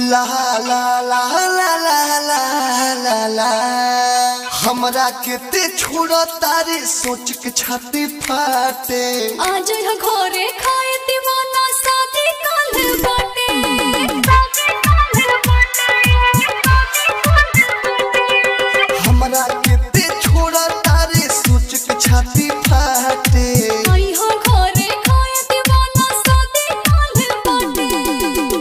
ला ला ला ला ला ला ला ला हमरा के ते छोड़ तारे सोच के छाती फाटे आज यहाँ घरे खाए दीवाना शादी काल बाटे हमरा के ते छोड़ तारे सोच के छाती फाटे आई हो घरे खाए दीवाना शादी काल बाटे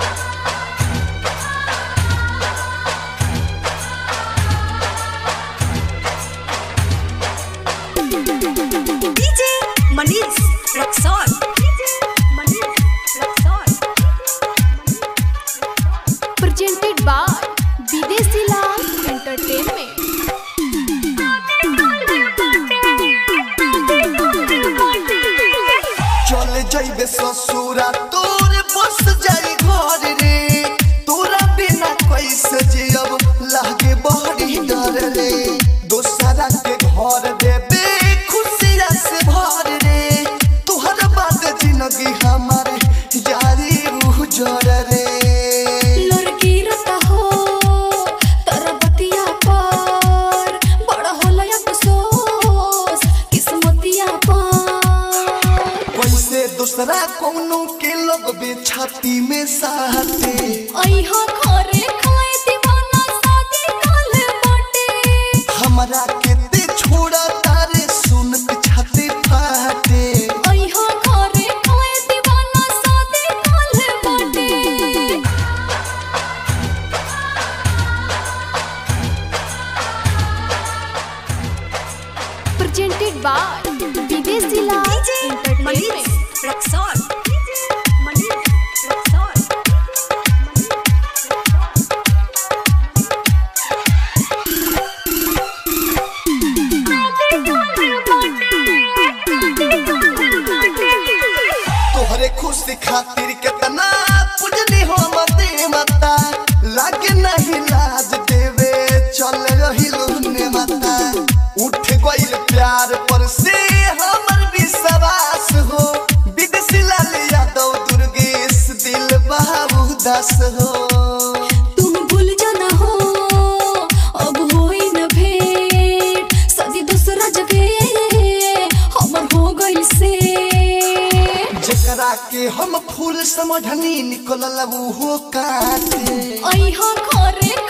DJ Manish Rexon. Manish Rexon. presented by Videsi Lal Entertainment. चल जइबे ससुरा तोर बस जाई घर रे तोरा बिना कैसे जियब लागे बड़ी डर रे दोसरा के घर देबे खुशिया से भर रे तोहर बाद जिंदगी हमारे जारी उजर रे लड़की रता हो तोरा बतिया पर बड़ा होला अफसोस किस्मतिया पर कैसे दूसरा कोनो के लोग बे छाती में साथे आई हो घरे खाए दीवाना शादी काल बाटे हमरा के ते छोड़ा तारे सुन के छाती फाटे आई हो घरे खाए दीवाना शादी काल बाटे presented by Videsi Lal DJ Entertainment. Manish Rexon. Manish Rexon. तोहरे खुशी खातिर केतना पूजनी हो मते माता लागे नहीं लाज देवे चल रही लुने माता उठ गइल प्यार पर से हमर विश्वास हो विदेशी लाल यादव दुर्गेश दिल बाबू दास हो तुम भूल जाना हो अब होई न भेंट सदी दूसरा जगह हमर हो गइल से जेकरा के हम फूल समझनी निकलल वो काटे आई हो घरे